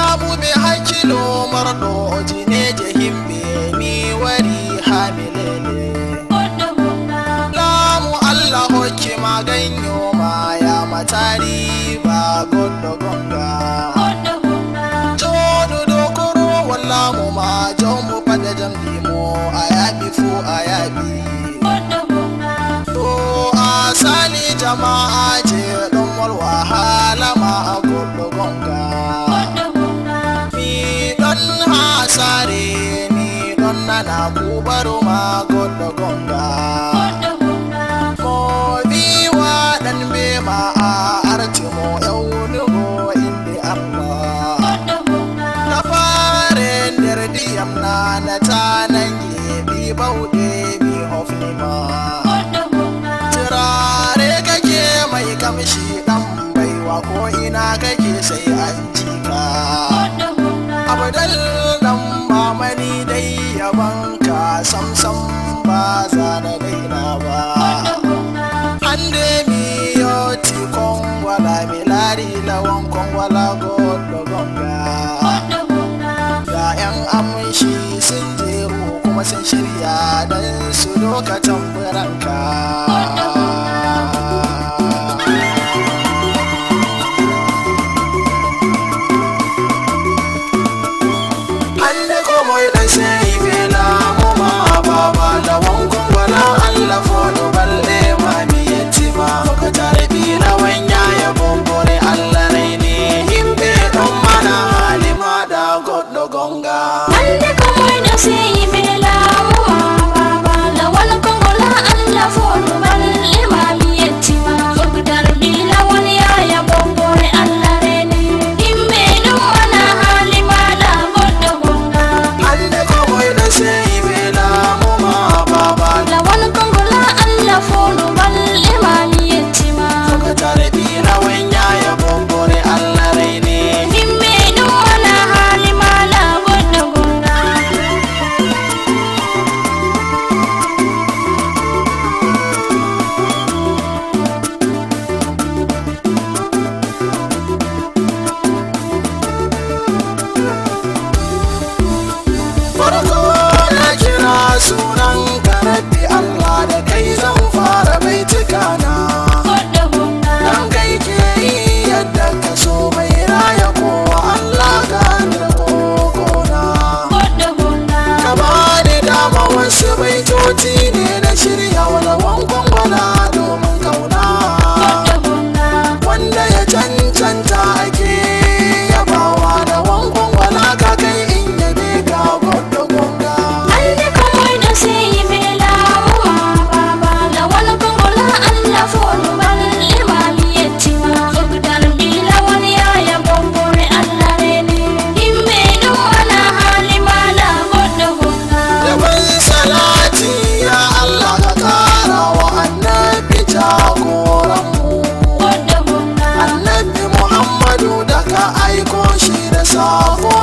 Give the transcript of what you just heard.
lamu be hakkilo marɗo jineje himɓe mi wari ha milele lamu allah hokki ma ganyo ma ya matari ba goɗɗo gonga joɗuɗo koro wallamu ma jawmu fada jamdi mo a yaɓi fu a yaɓi to a sali jama'a je ɗon wal wahala ma a goɗɗo gonga mi ɗon ha sare mi ɗon nana kubaru ma goɗɗo gonga mo wi waɗan be ma a arti mo ƴewnugo inde allah na fare nder ndiyam nanata nangi ɓi bauɗe mi hofnima turare kake mai kamshi ɗan baiwa ko ina kake sai an jika abdal dan mamani dai yabanka samsam ba za na daina ba hande mi yoti kongwala mi lari lawan kongwala goɗɗo gonga ga yan amshi sun jeru kuma sun shirya don su lokacin biranka Hande komoi dan sai bela mu ma baba da wankun wala Allah fodo balle ma mi yetima ka tarbi na wanya ya bombore Allah rai ne himbe don mana halima da goddo gonga Ande komoi da sai bela wa baba la wal kongola Allah fodo balle ma mi yettima Ogdar bila wal ya ya bombore Allah rene Himbe dum wana halima da goddo gonga Hande komoi dan sai bela mu ma baba La wal kongola Allah fodo balle ma mi yettima ka tarbi na wanya ya bombore Allah rai ne Himbe dum wana halima da goddo gonga farko na kira sunan karabbi Allah da kai zan fara baituka na Goddo gonga dan kai ke yi yadda ka so mai raya kowa Allah ka da kokona Goddo gonga ka ba ni dama wasu baitoci ne na shirya walawan gwangwana domin kauna Goddo gonga wanda ya cancanta ake yabawa da wankon wala ka kai in yabe ka gwada gonga Ande komoi da sai bela wa baba la wal kongola Allah fodo balle ma mi yettima Ogdar bila wal ya ya bombore Allah rene Himbe dum wana halima da goddo gonga Yaban salati ya Allah ka kara wa annabi jagoranmu Goddo gonga Annabi Muhammadu da ka aiko shi da sako